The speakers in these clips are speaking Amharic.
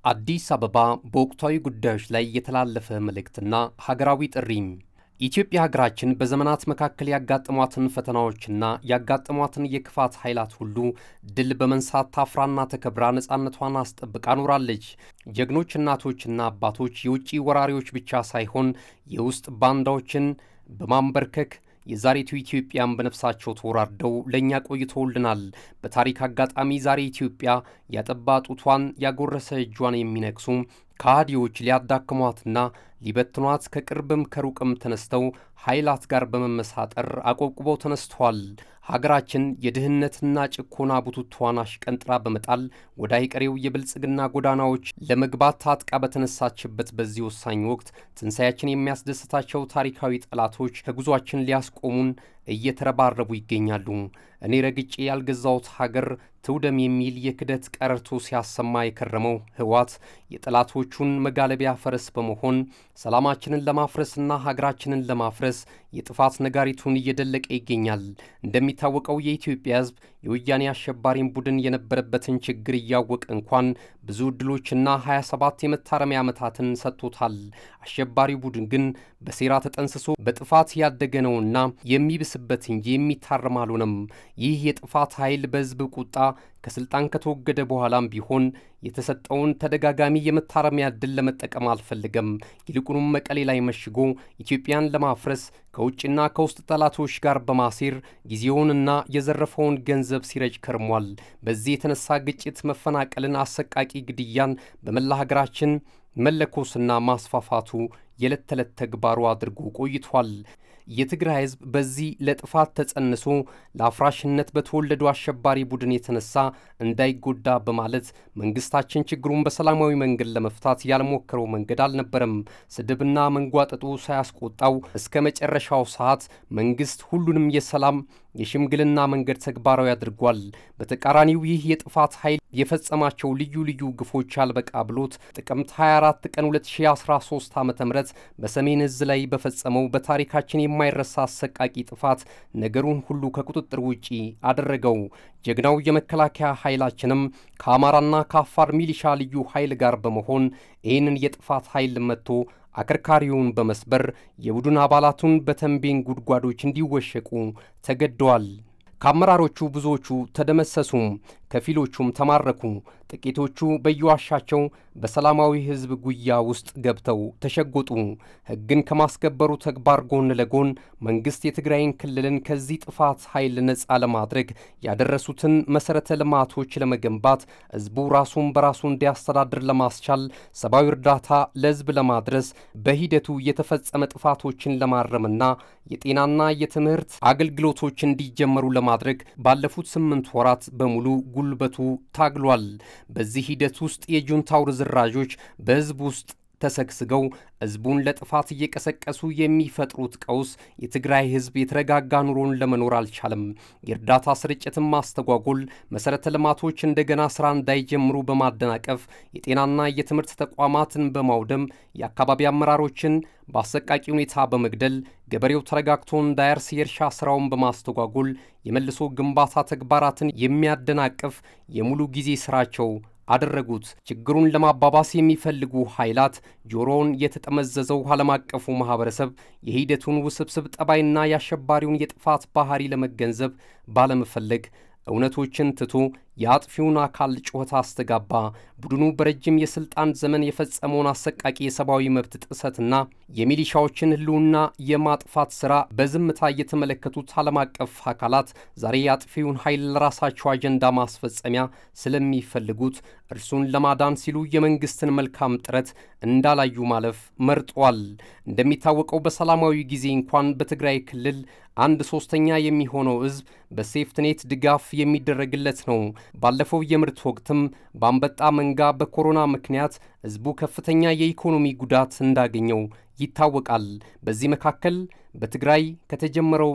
አዲስ አበባ በወቅታዊ ጉዳዮች ላይ የተላለፈ መልእክትና ሀገራዊ ጥሪም ኢትዮጵያ ሀገራችን በዘመናት መካከል ያጋጠሟትን ፈተናዎችና ያጋጠሟትን የክፋት ኃይላት ሁሉ ድል በመንሳት ታፍራና ተከብራ ነፃነቷን አስጠብቃ ኖራለች። ጀግኖች እናቶችና አባቶች የውጭ ወራሪዎች ብቻ ሳይሆን የውስጥ ባንዳዎችን በማንበርከክ የዛሬቱ ኢትዮጵያን በነፍሳቸው ተወራርደው ለእኛ ቆይተውልናል። በታሪክ አጋጣሚ ዛሬ ኢትዮጵያ ያጠባ ጡቷን ያጎረሰ እጇን የሚነክሱ ከሃዲዎች ሊያዳክሟትና ሊበትኗት ከቅርብም ከሩቅም ተነስተው ኃይላት ጋር በመመሳጠር አቆብቁበው ተነስተዋል። ሀገራችን የድህነትና ጭኮና ቡቱቷን አሽቀንጥራ በመጣል ወደ አይቀሬው የብልጽግና ጎዳናዎች ለመግባት ታጥቃ በተነሳችበት በዚህ ወሳኝ ወቅት ትንሣኤያችን የሚያስደስታቸው ታሪካዊ ጠላቶች ከጉዟችን ሊያስቆሙን እየተረባረቡ ይገኛሉ። እኔ ረግጬ ያልገዛሁት ሀገር ትውደም የሚል የክደት ቀረርቶ ሲያሰማ የከረመው ህወሓት የጠላቶቹን መጋለቢያ ፈረስ በመሆን ሰላማችንን ለማፍረስና ሀገራችንን ለማፍረስ የጥፋት ነጋሪቱን እየደለቀ ይገኛል። እንደሚታወቀው የኢትዮጵያ ሕዝብ የወያኔ አሸባሪን ቡድን የነበረበትን ችግር እያወቀ እንኳን ብዙ ዕድሎችና 27 የመታረሚያ ዓመታትን ሰጥቶታል። አሸባሪ ቡድን ግን በሴራ ተጠንስሶ በጥፋት ያደገ ነውና የሚብስበት እንጂ የሚታረም አልሆነም። ይህ የጥፋት ኃይል በሕዝብ ቁጣ ከስልጣን ከተወገደ በኋላም ቢሆን የተሰጠውን ተደጋጋሚ የመታረሚያ ዕድል ለመጠቀም አልፈልገም። ይልቁንም መቀሌ ላይ መሽጎ ኢትዮጵያን ለማፍረስ ከውጭና ከውስጥ ጠላቶች ጋር በማሴር ጊዜውንና የዘረፈውን ገንዘብ ሲረጭ ከርሟል። በዚህ የተነሳ ግጭት፣ መፈናቀልን፣ አሰቃቂ ግድያን በመላ ሀገራችን መለኮስና ማስፋፋቱ የዕለት ተዕለት ተግባሩ አድርጎ ቆይቷል። የትግራይ ሕዝብ በዚህ ለጥፋት ተጸንሶ ለአፍራሽነት በተወለዱ አሸባሪ ቡድን የተነሳ እንዳይጎዳ በማለት መንግስታችን ችግሩን በሰላማዊ መንገድ ለመፍታት ያልሞከረው መንገድ አልነበረም። ስድብና መንጓጠጡ ሳያስቆጣው እስከ መጨረሻው ሰዓት መንግስት ሁሉንም የሰላም የሽምግልና መንገድ ተግባራዊ አድርጓል። በተቃራኒው ይህ የጥፋት ኃይል የፈጸማቸው ልዩ ልዩ ግፎች አልበቃ ብሎት ጥቅምት 24 ቀን 2013 ዓ ም በሰሜን እዝ ላይ በፈጸመው በታሪካችን የማይረሳ አሰቃቂ ጥፋት ነገሩን ሁሉ ከቁጥጥር ውጪ አደረገው። ጀግናው የመከላከያ ኃይላችንም ከአማራና ከአፋር ሚሊሻ ልዩ ኃይል ጋር በመሆን ይህንን የጥፋት ኃይል መጥቶ አከርካሪውን በመስበር የቡድን አባላቱን በተንቤን ጉድጓዶች እንዲወሸቁ ተገደዋል። ከአመራሮቹ ብዙዎቹ ተደመሰሱ፣ ከፊሎቹም ተማረኩ። ጥቂቶቹ በየዋሻቸው በሰላማዊ ሕዝብ ጉያ ውስጥ ገብተው ተሸጎጡ። ሕግን ከማስከበሩ ተግባር ጎን ለጎን መንግሥት የትግራይን ክልልን ከዚህ ጥፋት ኃይል ነፃ ለማድረግ ያደረሱትን መሠረተ ልማቶች ለመገንባት ሕዝቡ ራሱን በራሱ እንዲያስተዳድር ለማስቻል ሰብአዊ እርዳታ ለሕዝብ ለማድረስ በሂደቱ የተፈጸመ ጥፋቶችን ለማረምና የጤናና የትምህርት አገልግሎቶች እንዲጀመሩ ለማድረግ ባለፉት ስምንት ወራት በሙሉ ጉልበቱ ታግሏል። በዚህ ሂደት ውስጥ የጁንታው ርዝራዦች በሕዝብ ውስጥ ተሰግስገው ሕዝቡን ለጥፋት እየቀሰቀሱ የሚፈጥሩት ቀውስ የትግራይ ሕዝብ የተረጋጋ ኑሮን ለመኖር አልቻለም። የእርዳታ ስርጭትን ማስተጓጎል፣ መሠረተ ልማቶች እንደገና ሥራ እንዳይጀምሩ በማደናቀፍ የጤናና የትምህርት ተቋማትን በማውደም የአካባቢ አመራሮችን በአሰቃቂ ሁኔታ በመግደል ገበሬው ተረጋግቶ እንዳያርስ የእርሻ ሥራውን በማስተጓጎል የመልሶ ግንባታ ተግባራትን የሚያደናቅፍ የሙሉ ጊዜ ሥራቸው አደረጉት። ችግሩን ለማባባስ የሚፈልጉ ኃይላት ጆሮውን የተጠመዘዘው ዓለም አቀፉ ማኅበረሰብ የሂደቱን ውስብስብ ጠባይና የአሸባሪውን የጥፋት ባሕሪ ለመገንዘብ ባለመፈለግ እውነቶችን ትቶ የአጥፊውን አካል ጩኸት አስተጋባ። ቡድኑ በረጅም የሥልጣን ዘመን የፈጸመውን አሰቃቂ የሰብአዊ መብት ጥሰትና የሚሊሻዎችን ሕልውና የማጥፋት ሥራ በዝምታ የተመለከቱት ዓለም አቀፍ አካላት ዛሬ የአጥፊውን ኃይል ለራሳቸው አጀንዳ ማስፈጸሚያ ስለሚፈልጉት እርሱን ለማዳን ሲሉ የመንግሥትን መልካም ጥረት እንዳላዩ ማለፍ መርጧል። እንደሚታወቀው በሰላማዊ ጊዜ እንኳን በትግራይ ክልል አንድ ሦስተኛ የሚሆነው ሕዝብ በሴፍትኔት ድጋፍ የሚደረግለት ነው። ባለፈው የምርት ወቅትም በአንበጣ መንጋ በኮሮና ምክንያት ሕዝቡ ከፍተኛ የኢኮኖሚ ጉዳት እንዳገኘው ይታወቃል። በዚህ መካከል በትግራይ ከተጀመረው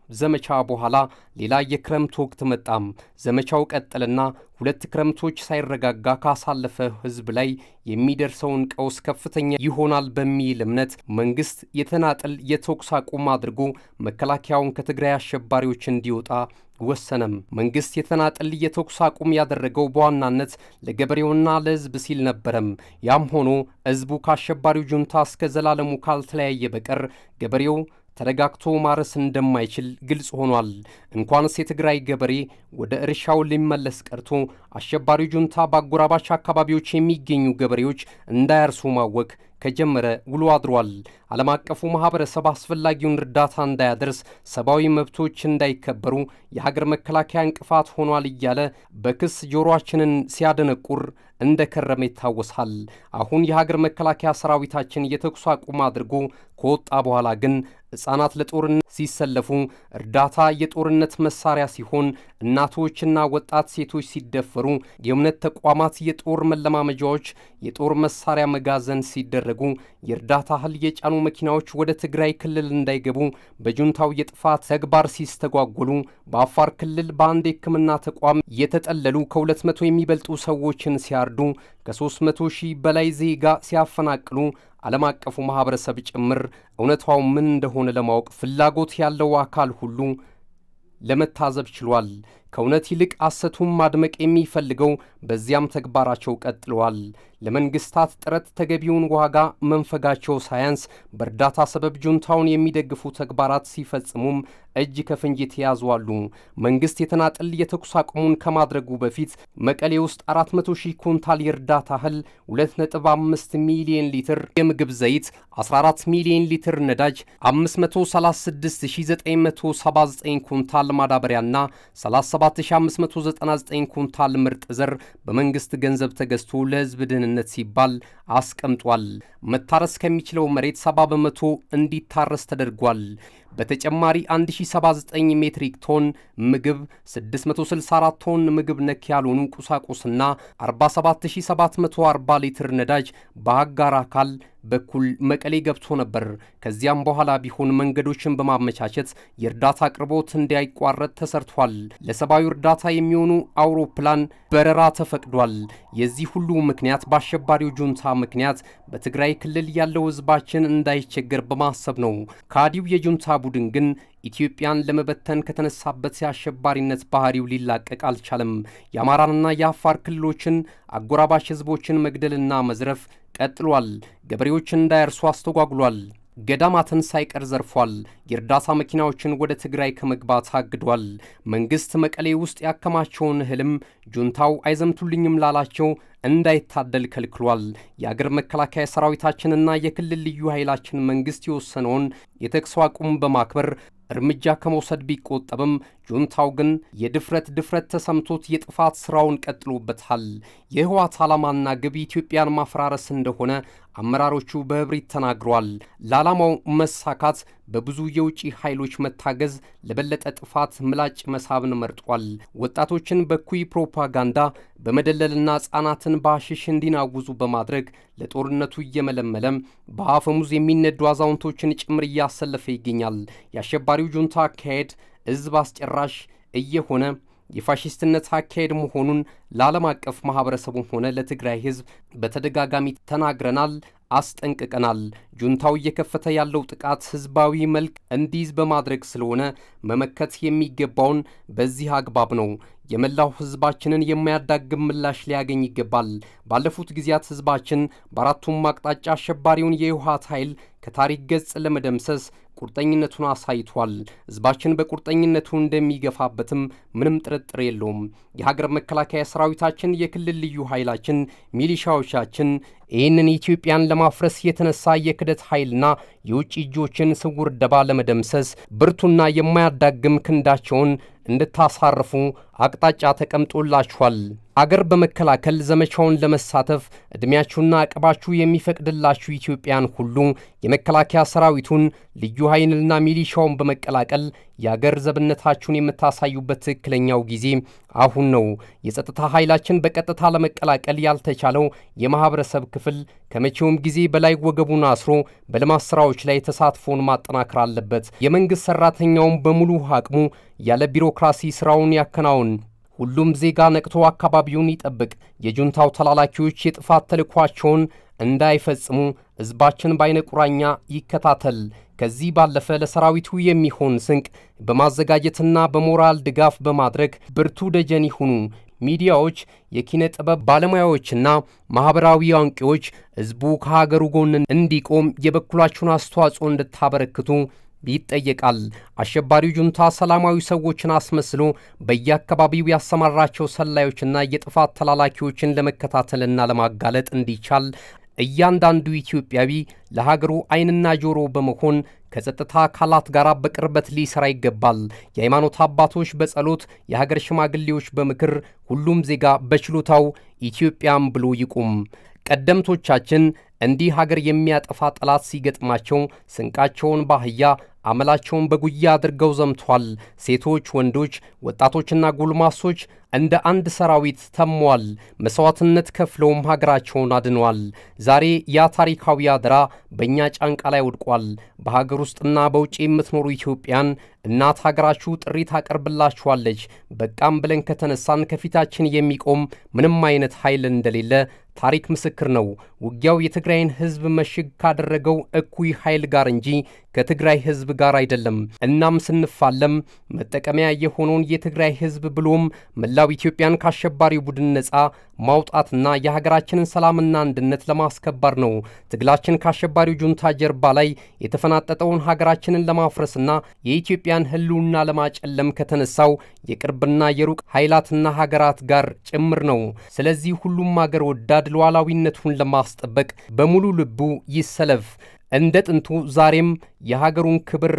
ዘመቻ በኋላ ሌላ የክረምት ወቅት መጣም። ዘመቻው ቀጠልና ሁለት ክረምቶች ሳይረጋጋ ካሳለፈ ሕዝብ ላይ የሚደርሰውን ቀውስ ከፍተኛ ይሆናል በሚል እምነት መንግሥት የተናጠል የተኩስ አቁም አድርጎ መከላከያውን ከትግራይ አሸባሪዎች እንዲወጣ ወሰነም። መንግሥት የተናጠል የተኩስ አቁም ያደረገው በዋናነት ለገበሬውና ለሕዝብ ሲል ነበረም። ያም ሆኖ ሕዝቡ ከአሸባሪው ጁንታ እስከ ዘላለሙ ካልተለያየ በቀር ገበሬው ተረጋግቶ ማረስ እንደማይችል ግልጽ ሆኗል። እንኳንስ የትግራይ ገበሬ ወደ እርሻው ሊመለስ ቀርቶ አሸባሪው ጁንታ በአጎራባች አካባቢዎች የሚገኙ ገበሬዎች እንዳያርሱ ማወክ ከጀመረ ውሎ አድሯል። ዓለም አቀፉ ማኅበረሰብ አስፈላጊውን እርዳታ እንዳያደርስ፣ ሰብአዊ መብቶች እንዳይከበሩ የሀገር መከላከያ እንቅፋት ሆኗል እያለ በክስ ጆሮአችንን ሲያደነቁር እንደ ከረመ ይታወሳል። አሁን የሀገር መከላከያ ሰራዊታችን የተኩስ አቁም አድርጎ ከወጣ በኋላ ግን ሕፃናት ለጦርነት ሲሰለፉ እርዳታ የጦርነት መሳሪያ ሲሆን፣ እናቶችና ወጣት ሴቶች ሲደፈሩ፣ የእምነት ተቋማት የጦር መለማመጃዎች የጦር መሳሪያ መጋዘን ሲደረጉ፣ የእርዳታ እህል የጫኑ መኪናዎች ወደ ትግራይ ክልል እንዳይገቡ በጁንታው የጥፋት ተግባር ሲስተጓጎሉ፣ በአፋር ክልል በአንድ የሕክምና ተቋም የተጠለሉ ከሁለት መቶ የሚበልጡ ሰዎችን ሲያርዱ፣ ከሦስት መቶ ሺህ በላይ ዜጋ ሲያፈናቅሉ ዓለም አቀፉ ማኅበረሰብ ጭምር እውነታው ምን እንደሆነ ለማወቅ ፍላጎት ያለው አካል ሁሉ ለመታዘብ ችሏል። ከእውነት ይልቅ ሐሰቱን ማድመቅ የሚፈልገው በዚያም ተግባራቸው ቀጥለዋል። ለመንግሥታት ጥረት ተገቢውን ዋጋ መንፈጋቸው ሳያንስ በእርዳታ ሰበብ ጁንታውን የሚደግፉ ተግባራት ሲፈጽሙም እጅ ከፍንጅ የተያዙ አሉ። መንግሥት የተናጠል የተኩስ አቁሙን ከማድረጉ በፊት መቀሌ ውስጥ 400 ሺህ ኩንታል የእርዳታ እህል፣ 2.5 ሚሊዮን ሊትር የምግብ ዘይት፣ 14 ሚሊዮን ሊትር ነዳጅ፣ 536979 ኩንታል ማዳበሪያና 77599 ኩንታል ምርጥ ዘር በመንግሥት ገንዘብ ተገዝቶ ለሕዝብ ደህንነት ሲባል አስቀምጧል። መታረስ ከሚችለው መሬት 70 በመቶ እንዲታረስ ተደርጓል። በተጨማሪ 1079 ሜትሪክ ቶን ምግብ፣ 664 ቶን ምግብ ነክ ያልሆኑ ቁሳቁስና 47740 ሊትር ነዳጅ በአጋር አካል በኩል መቀሌ ገብቶ ነበር። ከዚያም በኋላ ቢሆን መንገዶችን በማመቻቸት የእርዳታ አቅርቦት እንዳይቋረጥ ተሰርቷል። ለሰብአዊ እርዳታ የሚሆኑ አውሮፕላን በረራ ተፈቅዷል። የዚህ ሁሉ ምክንያት በአሸባሪው ጁንታ ምክንያት በትግራይ ክልል ያለው ሕዝባችን እንዳይቸገር በማሰብ ነው። ከአዲው የጁንታ ቡድን ግን ኢትዮጵያን ለመበተን ከተነሳበት የአሸባሪነት ባህሪው ሊላቀቅ አልቻለም። የአማራንና የአፋር ክልሎችን አጎራባች ሕዝቦችን መግደልና መዝረፍ ቀጥሏል። ገበሬዎችን እንዳያርሱ አስተጓጉሏል። ገዳማትን ሳይቀር ዘርፏል። የእርዳታ መኪናዎችን ወደ ትግራይ ከመግባት አግዷል። መንግሥት መቀሌ ውስጥ ያከማቸውን እህልም ጁንታው አይዘምቱልኝም ላላቸው እንዳይታደል ከልክሏል። የአገር መከላከያ ሰራዊታችንና የክልል ልዩ ኃይላችን መንግሥት የወሰነውን የተኩስ አቁም በማክበር እርምጃ ከመውሰድ ቢቆጠብም ጁንታው ግን የድፍረት ድፍረት ተሰምቶት የጥፋት ሥራውን ቀጥሎበታል። የህወሓት ዓላማና ግብ ኢትዮጵያን ማፈራረስ እንደሆነ አመራሮቹ በእብሪት ተናግረዋል። ለዓላማው መሳካት በብዙ የውጭ ኃይሎች መታገዝ ለበለጠ ጥፋት ምላጭ መሳብን መርጧል። ወጣቶችን በኩይ ፕሮፓጋንዳ በመደለልና ሕፃናትን በአሽሽ እንዲናውዙ በማድረግ ለጦርነቱ እየመለመለም በአፈሙዝ የሚነዱ አዛውንቶችን ጭምር እያሰለፈ ይገኛል። የአሸባሪው ጁንታ አካሄድ ሕዝብ አስጨራሽ እየሆነ የፋሽስትነት አካሄድ መሆኑን ለዓለም አቀፍ ማኅበረሰቡም ሆነ ለትግራይ ሕዝብ በተደጋጋሚ ተናግረናል፣ አስጠንቅቀናል። ጁንታው እየከፈተ ያለው ጥቃት ሕዝባዊ መልክ እንዲይዝ በማድረግ ስለሆነ መመከት የሚገባውን በዚህ አግባብ ነው። የመላው ሕዝባችንን የማያዳግም ምላሽ ሊያገኝ ይገባል። ባለፉት ጊዜያት ሕዝባችን በአራቱም አቅጣጫ አሸባሪውን የህወሓት ኃይል ከታሪክ ገጽ ለመደምሰስ ቁርጠኝነቱን አሳይቷል። ሕዝባችን በቁርጠኝነቱ እንደሚገፋበትም ምንም ጥርጥር የለውም። የሀገር መከላከያ ሰራዊታችን፣ የክልል ልዩ ኃይላችን፣ ሚሊሻዎቻችን ይህንን ኢትዮጵያን ለማፍረስ የተነሳ የክደት ኃይልና የውጭ እጆችን ስውር ደባ ለመደምሰስ ብርቱና የማያዳግም ክንዳቸውን እንድታሳርፉ አቅጣጫ ተቀምጦላችኋል። አገር በመከላከል ዘመቻውን ለመሳተፍ ዕድሜያችሁና አቅባችሁ የሚፈቅድላችሁ ኢትዮጵያን ሁሉ የመከላከያ ሰራዊቱን ልዩ ኃይልና ሚሊሻውን በመቀላቀል የአገር ዘብነታችሁን የምታሳዩበት ትክክለኛው ጊዜ አሁን ነው። የጸጥታ ኃይላችን በቀጥታ ለመቀላቀል ያልተቻለው የማኅበረሰብ ክፍል ከመቼውም ጊዜ በላይ ወገቡን አስሮ በልማት ሥራዎች ላይ ተሳትፎን ማጠናከር አለበት። የመንግሥት ሠራተኛውም በሙሉ አቅሙ ያለ ቢሮክራሲ ሥራውን ያከናውን። ሁሉም ዜጋ ነቅቶ አካባቢውን ይጠብቅ። የጁንታው ተላላኪዎች የጥፋት ተልዕኳቸውን እንዳይፈጽሙ ሕዝባችን በዐይነ ቁራኛ ይከታተል። ከዚህ ባለፈ ለሰራዊቱ የሚሆን ስንቅ በማዘጋጀትና በሞራል ድጋፍ በማድረግ ብርቱ ደጀን ይሁኑ። ሚዲያዎች፣ የኪነ ጥበብ ባለሙያዎችና ማኅበራዊ አንቂዎች ሕዝቡ ከሀገሩ ጎን እንዲቆም የበኩላችሁን አስተዋጽኦ እንድታበረክቱ ይጠየቃል። አሸባሪው ጁንታ ሰላማዊ ሰዎችን አስመስሎ በየአካባቢው ያሰማራቸው ሰላዮችና የጥፋት ተላላኪዎችን ለመከታተልና ለማጋለጥ እንዲቻል እያንዳንዱ ኢትዮጵያዊ ለሀገሩ ዓይንና ጆሮ በመሆን ከጸጥታ አካላት ጋር በቅርበት ሊሰራ ይገባል። የሃይማኖት አባቶች በጸሎት የሀገር ሽማግሌዎች በምክር ሁሉም ዜጋ በችሎታው ኢትዮጵያም ብሎ ይቁም። ቀደምቶቻችን እንዲህ ሀገር የሚያጠፋ ጠላት ሲገጥማቸው ስንቃቸውን ባህያ አመላቸውን በጉያ አድርገው ዘምቷል። ሴቶች፣ ወንዶች፣ ወጣቶችና ጎልማሶች እንደ አንድ ሰራዊት ተሟል። መሥዋዕትነት ከፍለውም ሀገራቸውን አድነዋል። ዛሬ ያ ታሪካዊ አደራ በእኛ ጫንቃ ላይ ወድቋል። በሀገር ውስጥና በውጭ የምትኖሩ ኢትዮጵያን እናት ሀገራችሁ ጥሪ ታቀርብላችኋለች። በቃም ብለን ከተነሳን ከፊታችን የሚቆም ምንም አይነት ኃይል እንደሌለ ታሪክ ምስክር ነው። ውጊያው የትግራይን ሕዝብ መሽግ ካደረገው እኩይ ኃይል ጋር እንጂ ከትግራይ ሕዝብ ጋር አይደለም። እናም ስንፋለም መጠቀሚያ የሆነውን የትግራይ ሕዝብ ብሎም መላው ኢትዮጵያን ከአሸባሪው ቡድን ነፃ ማውጣትና የሀገራችንን ሰላምና አንድነት ለማስከበር ነው። ትግላችን ከአሸባሪው ጁንታ ጀርባ ላይ የተፈናጠጠውን ሀገራችንን ለማፍረስና የኢትዮጵያን ሕልውና ለማጨለም ከተነሳው የቅርብና የሩቅ ኃይላትና ሀገራት ጋር ጭምር ነው። ስለዚህ ሁሉም አገር ወዳድ ሉዓላዊነቱን ለማስጠበቅ በሙሉ ልቡ ይሰለፍ። እንደ ጥንቱ ዛሬም የሀገሩን ክብር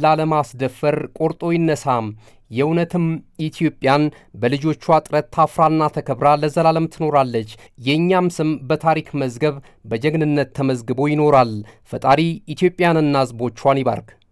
ላለማስደፈር ቆርጦ ይነሳም። የእውነትም ኢትዮጵያን በልጆቿ ጥረት ታፍራና ተከብራ ለዘላለም ትኖራለች። የእኛም ስም በታሪክ መዝገብ በጀግንነት ተመዝግቦ ይኖራል። ፈጣሪ ኢትዮጵያንና ሕዝቦቿን ይባርክ።